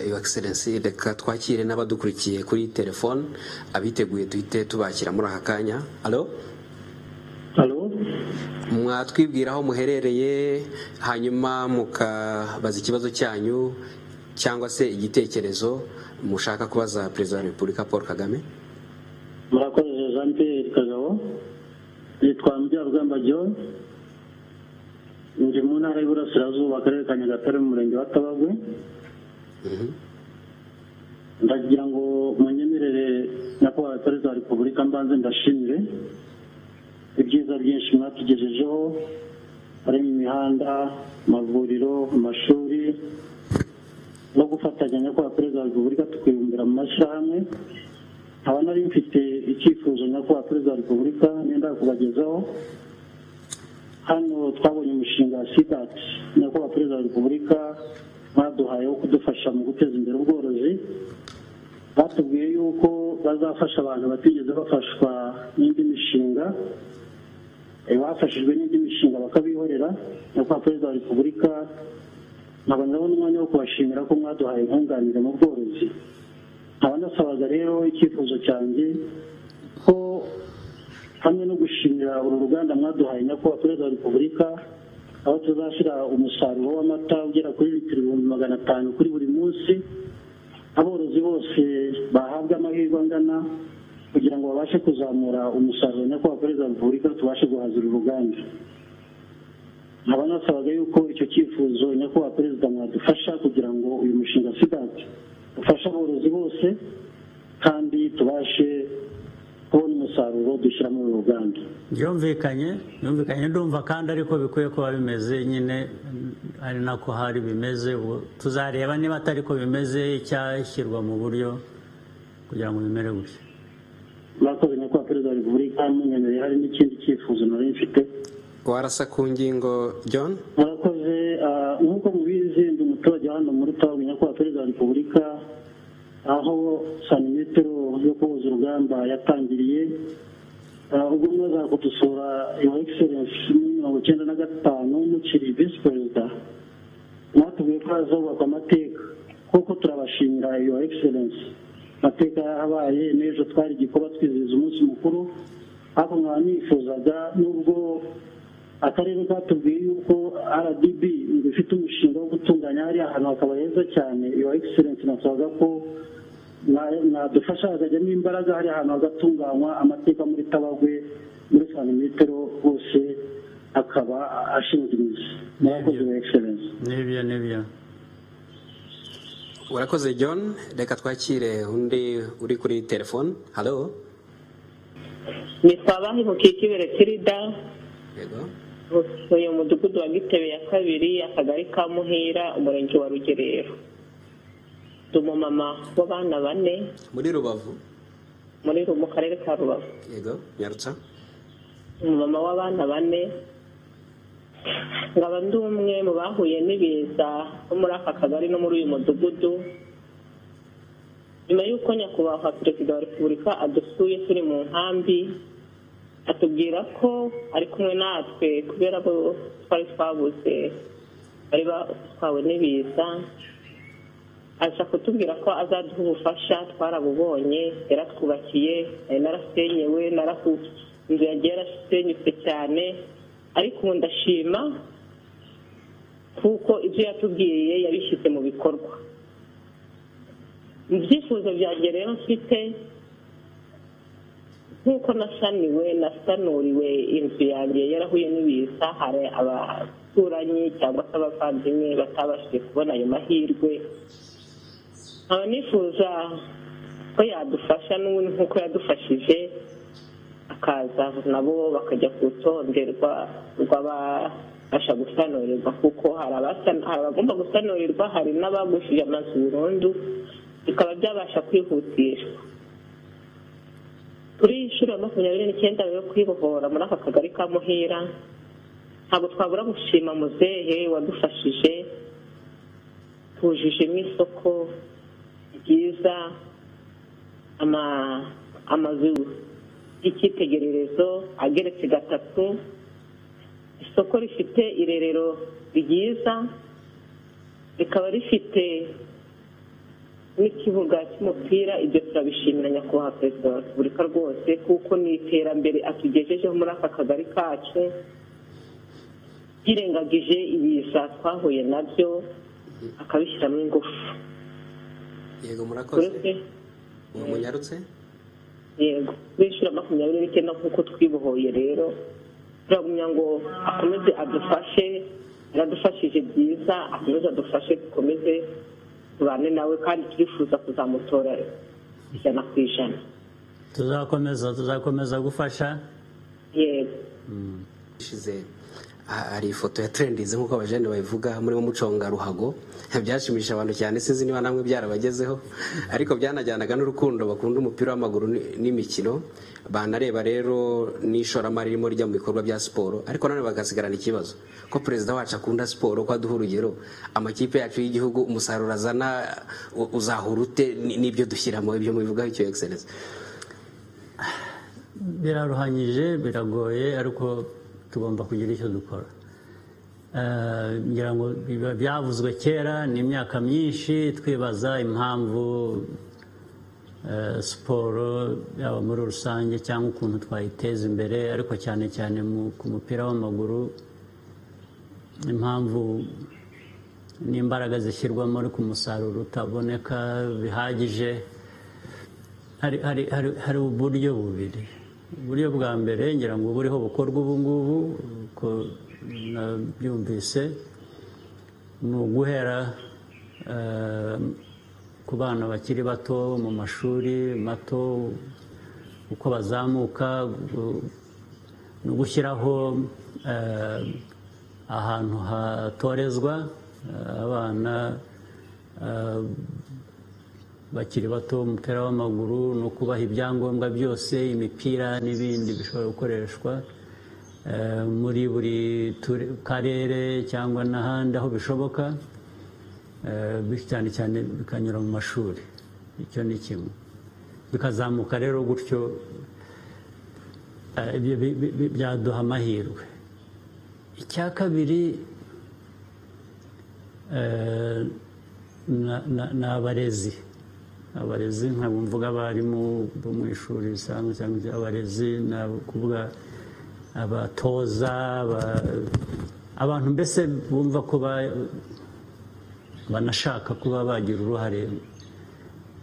iyo egiserensi reka twakire n'abadukurikiye kuri telefone abiteguye duhite tubakira muri aka kanya alo Halo? mwatwibwira aho muherereye hanyuma mukabaza ikibazo cyanyu cyangwa se igitekerezo mushaka kubaza perezida wa repubulika paul kagame murakoze jean pierre kagabo nitwa mubyarugamba john ndi mu ntara y'iburasirazuba akarere ka nyagatare mu murenge wa tabagwe ndagira ngo munyemerere nyakubahwa perezida wa repubulika mbanze ndashimire ibyiza byinshi mwatugejejeho harimo imihanda amavuriro amashuri no gufatanya nyakubahwa perezida wa repubulika tukibumbira mu mashyirahamwe nkaba nari mfite icyifuzo nyakubahwa perezida wa repubulika nenda kubagezaho hano twabonye umushinga wa sidati nyakubahwa perezida wa repubulika baduhaye wo kudufasha mu guteza imbere ubworozi batubwiye yuko bazafasha abantu batigeze bafashwa n'indi mishinga Eh, bafashijwe n'indi mishinga bakabihorera nyakubahwa perezida wa repubulika nkaba ndabona umwanya wo kubashimira ko mwaduhaye inkunganire mu bworozi nkaba ndasabaga rero icyifuzo cyanjye ko hamwe no gushimira uru ruganda mwaduhaye nyakubahwa perezida wa repubulika aho tuzashyira umusaruro w'amata ugera kuri litiro ibihumbi magana atanu kuri buri munsi aborozi bose bahabwa amahirwe angana kugira ngo babashe kuzamura umusaruro nyakubahwa perezida wa repubulika tubashe guhazira uruganda nkaba nasabaga yuko icyo cyifuzo nyakubahwa perezida mwadufasha kugira ngo uyu mushinga sigati ufashe aborozi bose kandi tubashe kubona umusaruro dushyira muri uru ruganda byumvikanye byumvikanye ndumva kandi ariko bikwiye kuba bimeze nyine ari nako hari bimeze ubu tuzareba niba atari ko bimeze icyashyirwa mu buryo kugira ngo bimere gutya murakoze nyakubahwa perezida wa repubulika munyemereye hari n'ikindi cyifuzo nari mfite warasa ku ngingo john murakoze ah, nk'uko mubizi ndi umuturage hano muri tawe nyakubahwa perezida wa repubulika aho santimetero yo kuhuza urugamba yatangiriye Ah, ubwo mwaza kudusura your excellence muri mirongo icyenda na gatanu mukiri visi perezida mwatubwiye ko hazubakwa amateka kuko turabashimira your excellence amateka yahabaye n'ejo twari igikorwa twizihiza umunsi mukuru ariko nkaba nifuzaga nubwo akarere katubwiye yuko rdb ifite umushinga wo gutunganya hariya ahantu hakaba heza cyane your excellence nasabaga ko mwa- mwadufasha hakajyamo imbaraga hariya ahantu hagatunganywa amateka muri tabagwe muri santimetero hose akaba ashinzwe imizi murakoze your excellence n'ibyo n'ibyo urakoze john reka twakire undi uri kuri telefone halo nitwa banki mukikibere kirida yego uyu mudugudu wa gitebe ya kabiri akagari ka muhira umurenge wa rugerero ndi umumama w'abana bane muri rubavu muri Ru- mu karere ka rubavu yego nyarutsa umumama w'abana bane nkaba ndi umwe mu bahuye n'ibiza bo muri aka kagari no muri uyu mudugudu nyuma y'uko nyakubahwa perezida wa repubulika adusuye turi mu nkambi atubwira ko ari kumwe natwe kubera ko twari twabuze bari batwawe n'ibiza aza kutubwira ko azaduha ubufasha twarabubonye yaratwubakiye nari narasenyewe narahu inzu yagiye yarasenyutse cyane ariko ubu ndashima kuko ibyo yatubwiye yabishyize mu bikorwa mu byifuzo byanjye rero mfite nk'uko nasaniwe nasanuriwe inzu yanjye yarahuye n'ibiza hari abaturanyi cyangwa se abavandimwe batabashije kubona ayo mahirwe nkaba nifuza ko yadufasha n'ubundi nk'uko yadufashije akaza nabo bakajya ku rutonde rwa- rw'ababasha gusanurirwa kuko hari abasa- hari abagomba gusanurirwa hari n'abagushije amazu burundu bikaba byabasha kwihutishwa kuri iyi nshuro ya makumyabiri n'icyenda yo kwibohora muri aka kagari ka muhira ntabwo twabura gushima muzehe wadufashije twujijemo isoko ryiza ama- amazu y'icyitegererezo ageretse gatatu isoko rifite irerero ryiza rikaba rifite n'ikibuga cy'umupira ibyo turabishimira nyakubahwa perezida wa repubulika rwose kuko ni iterambere atugejejeho muri aka kagari kacu yirengagije ibiza twahuye nabyo akabishyiramo ingufu yego murakoze uretse munyarutse yego bishyura makumyabiri n'icyenda nk'uko twibohoye rero turagumya ngo akomeze adufashe yaradufashije byiza akomeze adufashe dukomeze tubane nawe kandi turifuza kuzamutora ijana ku ijana tuzakomeza tuzakomeza gufasha yego ishize ha- hari ifoto ya trendizi nk'uko abajene babivuga murimo muconga ruhago byashimisha abantu cyane sinzi niba namwe byarabagezeho ariko byanajyanaga n'urukundo bakunda umupira w'amaguru ni- n'imikino banareba rero n'ishoramari ririmo rijya mu bikorwa bya siporo ariko nanone bagasigarana ikibazo ko perezida wacu akunda siporo ko aduha urugero amakipe yacu y'igihugu umusaruro azana u- uzahura ute Ni- n'ibyo dushyiramo ibyo mubivugaho icyo egiserensi biraruhanyije biragoye ariko tugomba kugira icyo dukora Eh, ngira ngo biba byavuzwe kera ni imyaka myinshi twibaza impamvu eh, siporo yaba muri rusange cyangwa ukuntu twayiteza imbere ariko cyane cyane mu- ku mupira w'amaguru impamvu n'imbaraga zishyirwamo ariko umusaruro utaboneka bihagije hari hari hari hari uburyo bubiri uburyo bwa mbere ngira ngo buriho bukorwa ubu ngubu uko nabyumvise ni uguhera eh, ku bana bakiri bato mu mashuri mato uko bazamuka gu- no gushyiraho eh, ahantu hatorezwa eh, abana eh, bakiri bato umupira w'amaguru no kubaha ibyangombwa byose imipira n'ibindi bishobora gukoreshwa eh, muri buri ture- karere cyangwa n'ahandi aho bishoboka eh, bi- cyane cyane bikanyura mu mashuri icyo ni kimwe bikazamuka rero gutyo eh, ibyo bi- bi- bi- byaduha amahirwe icya kabiri eh, na- na- ni abarezi abarezi nkaba mvuga abarimu bo mu ishuri risanzwe cyangwa se abarezi ni abo kuvuga abatoza aba- abantu mbese bumva ko ba- banashaka kuba bagira uruhare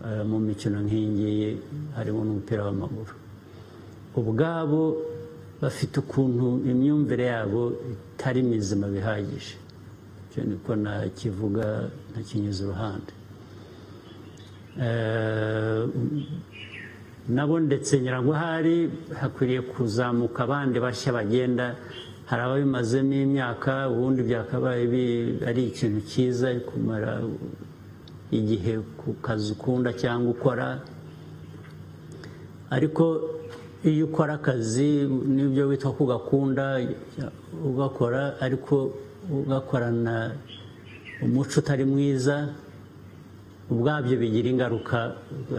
eh, mu mikino nk'iyingiyi harimo n'umupira w'amaguru ubwabo bafite ukuntu imyumvire yabo itari mizima bihagije icyo niko nakivuga ntakinyuze iruhande Eh, nabo ndetse nyirango hari hakwiriye kuzamuka abandi bashya bagenda hari ababimazemo imyaka ubundi byakabaye bi- ari ikintu cyiza kumara igihe ku kazi ukunda cyangwa ukora ariko iyo ukora akazi n'ibyo witwa ko ugakunda ugakora ariko ugakorana umuco utari mwiza ubwabyo bigira ingaruka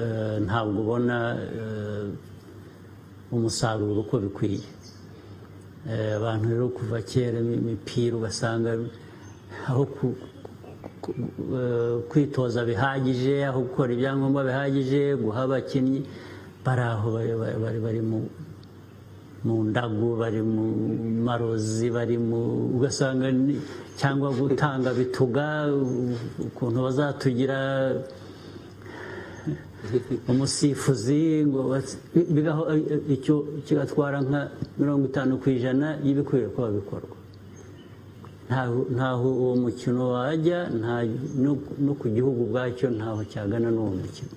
eh, ntabwo ubona eh, umusaruro uko bikwiye Eh, abantu rero kuva kera imipira ugasanga aho ku- ku- eh, kwitoza bihagije aho gukora ibyangombwa bihagije guha abakinnyi bari aho bari- bari- bari bari mu- mu ndagu bari mu marozi bari mu ugasanga ni- cyangwa gutanga bituga u- ukuntu bazatugira umusifuzi ngo bas- bi- bigaho icyo kigatwara nka mirongo itanu ku ijana y'ibikwiye kuba bikorwa Ntaho- ntaho uwo mukino wajya nta- no- no ku gihugu ubwacyo ntaho cyagana n'uwo mukino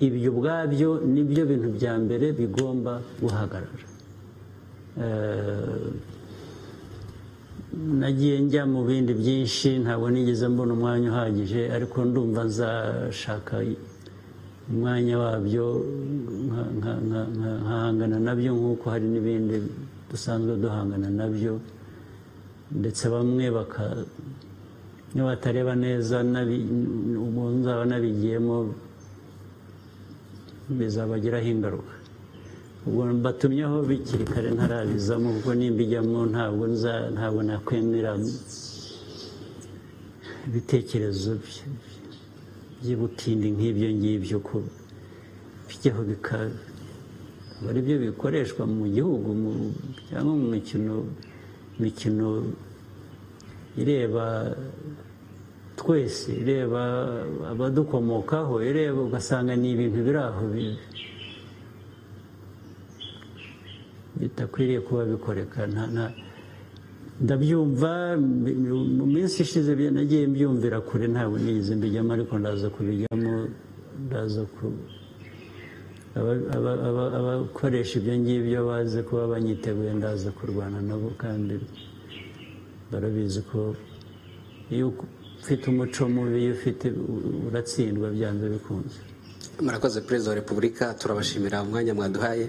ibyo ubwabyo nibyo bintu bya mbere bigomba guhagarara Eh, nagiye njya mu bindi byinshi ntabwo nigeze mbona umwanya uhagije ariko ndumva nzashaka umwanya wabyo nka- nka- nka- nka- nkahangana nabyo nk'uko hari n'ibindi dusanzwe duhangana nabyo ndetse bamwe baka niyo batareba neza nabi- ubwo nzaba nabigiyemo bizabagiraho ingaruka ubwo batumyeho bikiri kare ntarabizamo kuko nimbijyamo ntabwo nza ntabwo nakwemera ibitekerezo bye by'ubutindi nk'ibyo ngibyo ko bijyaho bikaba aba ari byo bikoreshwa mu gihugu mu- cyangwa mu mikino mikino ireba twese ireba abadukomokaho ireba ugasanga ni ibintu biri aho bi- bitakwiriye kuba bikoreka nta- nta- ndabyumva mbi- mu minsi ishize bya- nagiye mbyumvira kure ntabwo nigeze mbijyamo ariko ndaza kubijyamo ndaza ku aba- aba- aba- abakoresha ibyo ngibyo bazi kuba banyiteguye ndaza kurwana nabo kandi barabizi ko iyo ufite umuco mubi iyo ufite uratsindwa byanze bikunze murakoze perezida wa repubulika turabashimira umwanya mwaduhaye